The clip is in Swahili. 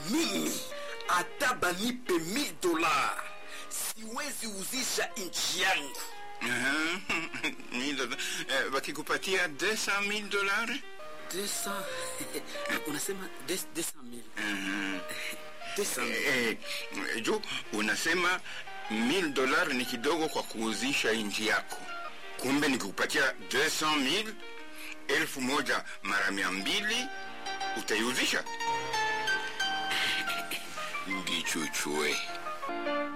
mimi hata banipe 1000 dola siwezi uzisha nchi yangu Aha, mille dola- eh, wakikupatia 200,000 dolari 200 unasema 200000 200000 eh, eh, juu unasema 1000 dolari ni kidogo kwa kuuzisha nchi yako kumbe nikikupatia 200,000 elfu moja mara mia mbili utaiuzisha ndichuchue